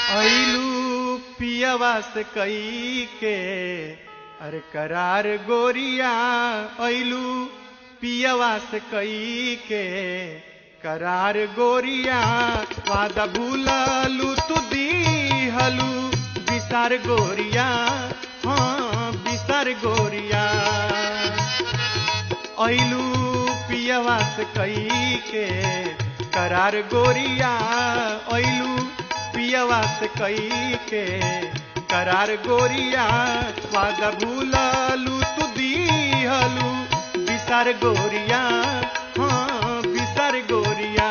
ऐलू पियवा से कई के अरे करार गोरिया ऐलू पियवा से कई के करार गोरिया वादा भूललू तू दीहलू बिसार गोरिया हाँ बिसार गोरिया ऐलू पियवा से कई के करार गोरिया ऐलू पियवा से कई के करार गोरिया वादा भूललू तू दीहलू बिसार गोरिया हाँ बिसार गोरिया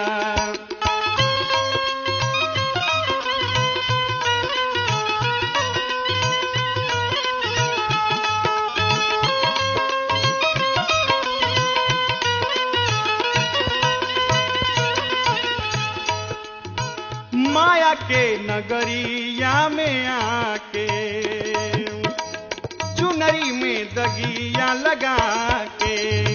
माया के नगरिया में आके चुनरी में दगिया लगा के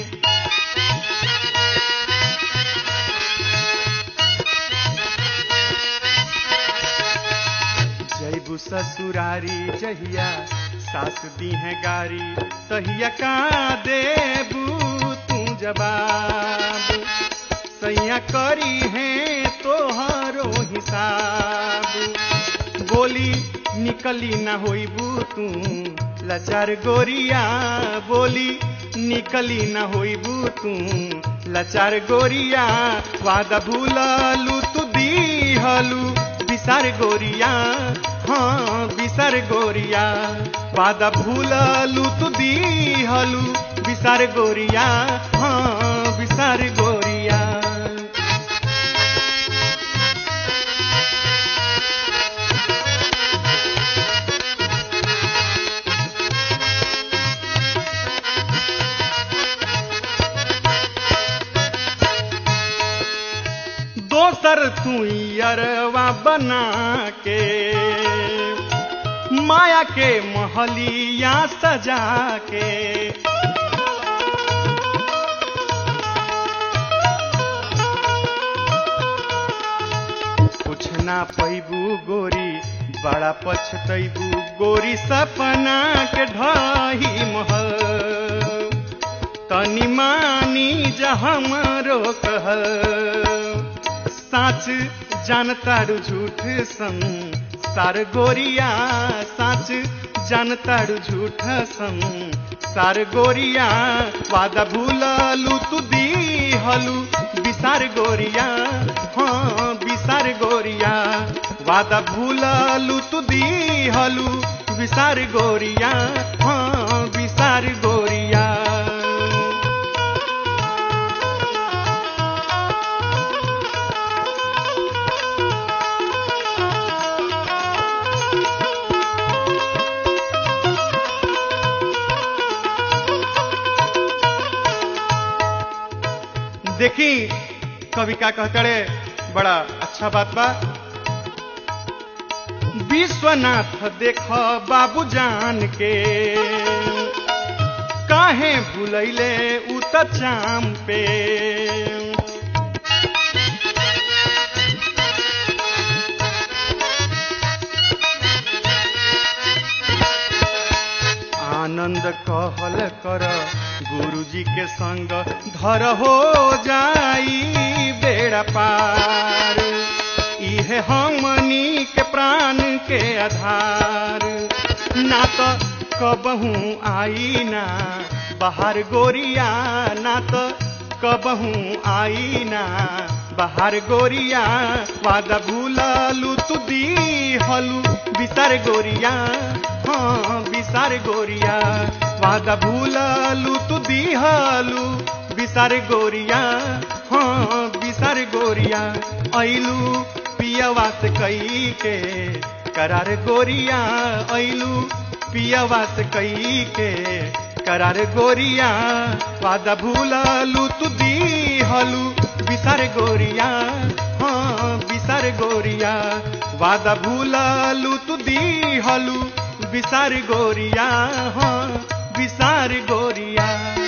जैबू ससुरारी जहिया सास दी है गारी तहिया का देबू तू जवाब सैया करी है तोहरो हिसाब बोली निकली ना होइबू तू लचार गोरिया बोली निकली ना होइबू तू लचार गोरिया वादा भूललू तू दीहलू बिसार गोरिया हाँ बिसार गोरिया वादा भूललू तू दीहलू बिसार गोरिया हाँ बिसार गोरिया दोसर तू अरवा बना के माया के महलिया सजा के कुछ ना पैबू गोरी बड़ा पछतैबू गोरी सपना के ढही महल तनी मानी जहमरो कहल साच जानतारू झूठ सम सार गोरिया साच जानतारू झूठ सम सार गोरिया वादा भूललू तू दीहलू बिसार गोरिया हाँ बिसार गोरिया वादा भूललू तू दीहलू बिसार गोरिया हाँ बिसार गोरिया देखी कवि का कहतड़े बड़ा अच्छा बात बा विश्वनाथ देख बाबू जान के काहे भूलैले उ त चाम पे आनंद कहल कर गुरुजी के संग धर हो जाई बेड़ा पार इहे हमनी के प्राण के आधार ना तो कबहू आई ना बाहर गोरिया ना तो कबहू आई ना बाहर गोरिया वादा भूललू तू दीहलू बिसार गोरिया हाँ बिसार गोरिया वादा भूललू तू दीहलू बिसार गोरिया हाँ बिसार गोरिया ऐलू पियवा से कई के करार गोरिया ऐलू पियवा से कई के करार गोरिया वादा भूललू तू दीहलू बिसार गोरिया हाँ बिसार गोरिया वादा भूललू तू दीहलू बिसार गोरिया हाँ बिसार गोरिया